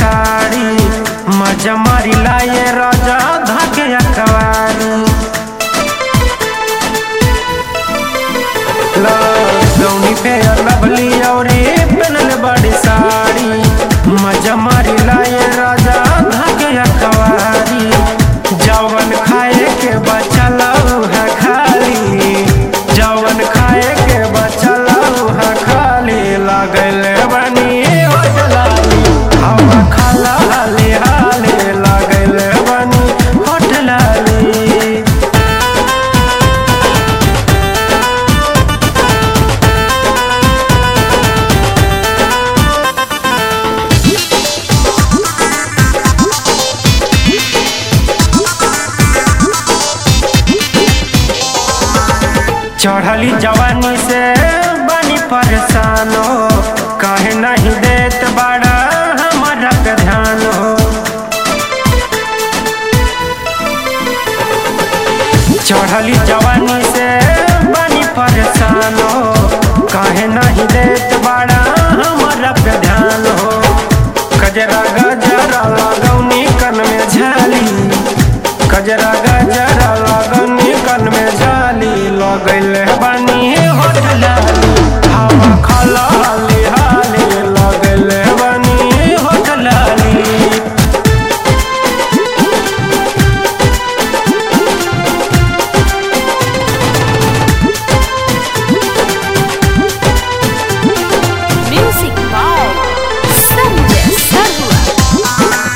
साड़ी मजा मारी लाए राजा धाके अकवारी लौनी पे लवली औरी पहनल बड़ी साड़ी मजा मारी लाए राजा धाके अकवारी जवन खाए के बचल है खाली जवन खाए के बचल है खाली लागल बनी होटलाली हवा खाला हाली हाली लागल बनी होटलाली चढ़ली जवानी से बनी परेशान हो कहे नहीं देत बड़ा हमारा पे ध्यान हो चढ़ली जवानी से बनी परेशान हो कहे नहीं देत बड़ा हमारा पे ध्यान हो कजरा गजरा लगौनी कन में झाली कजरा गजरा लगौनी कन में झाली लगल बनी होटलाली हवा खला हाली हाली लगल बनी होटलाली Music by Sanjay Sarwa.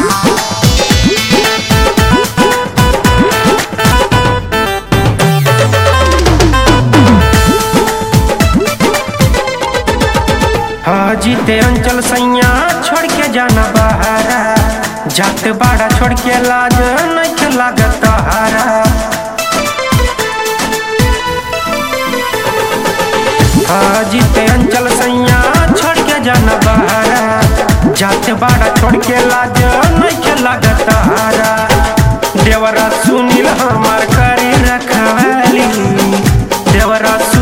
जीते अंचल सैया छोड़ के जाना बहारा जात बाड़ा छोड़ के लाज नहीं लागत हारा जीते अंचल सैया छोड़ के जाना बहारा जात बाड़ा छोड़ के लाज नहीं लागत हारा देवरा सुनील हमार करी रखवाली देवरा